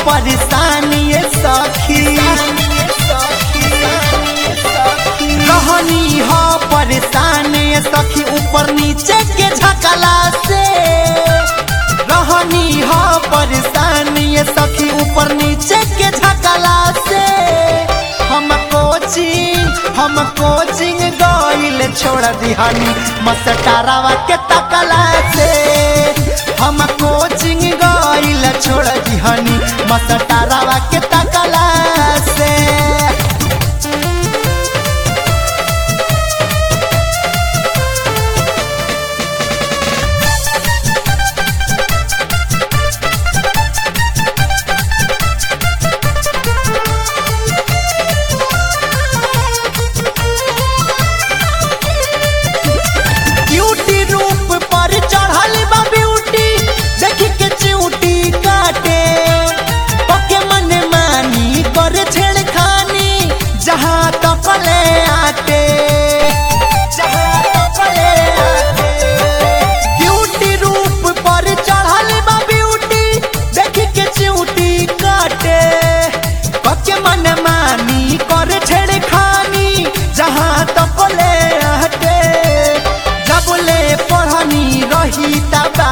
परेशानी सखी रहनी हो परेशानी सखी ऊपर नीचे के झकला से रहनी हो परेशानी सखी ऊपर नीचे के झकला से हम कोचिंग हम कोचिंग गइल छोड़ दिहनी मस्टरावा के तकला से हम कोचिंग गइल छोड़ दिहनी मस्टरावा के तकला से ब्यूटी रूप पर चढ़ल बा ब्यूटी देखी के चिऊटी काटे पके मन मानी कर छेड़खानी जहाँ तकले आते जहाँ तकले आते ब्यूटी रूप पर चढ़ल बा ब्यूटी देखी के चिऊटी काटे पके मन मानी कर छेड़खानी जहाँ तकले आते जबले पढ़नी रही तबा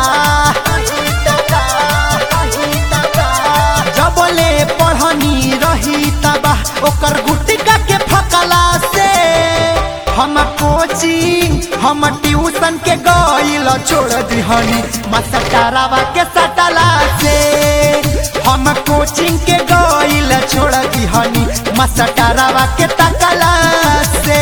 जबले पढ़नी रही तबा ओकर गुटिका के फकला से हम कोचिंग हम ट्यूशन के गइल छोड़ दिहनी मसटरावा के सटला से हम कोचिंग के गइल छोड़ दिहनी मसटरावा के तकला से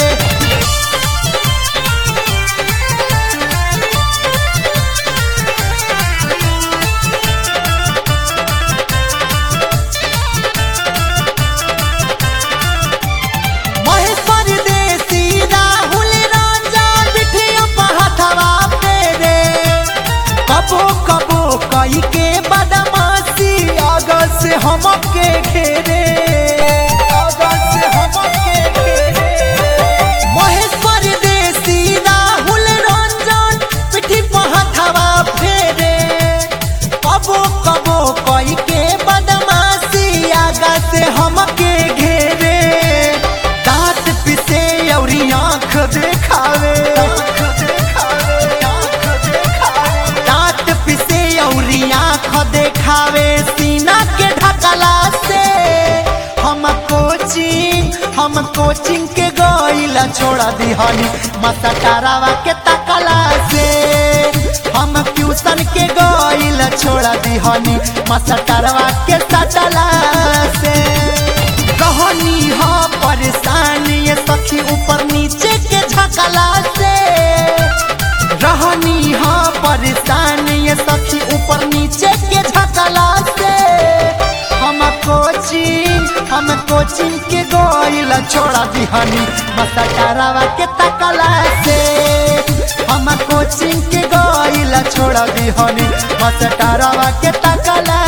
महेश्वर देसी राहुल राजा बिठिया पहाथवा पेरे कबो कबो कई के बदमाशी अगल से हमके घेरे अगल से हमके घेरे महेश्वर देसी राहुल रंजन पिठी पहाथवा फेरे कबो कबो कई के बदमाशी आगा से हमके घेरे दांत पिसे औरी आंख देखावे दांत पिसे औरी आंख देखावे सीना के ढकला से हम कोचिंग हम कोचिंग के गइला छोड़ा दिहनी मसटरावा के तकला से हम ट्यूशन के गइला छोड़ा दिहनी मसटरवा के सटला से कहनी हो परेशानी ये सखी ऊपर नीचे के झकला से रहनी हो परेशानी ये सखी ऊपर नीचे के झकला से हम कोचिंग हम कोचिंग के गोइल छोड़ा दिहनी मसटरावा के तकला से हम कोचिंग के गोइल छोड़ा दिहनी मसटरावा के तकला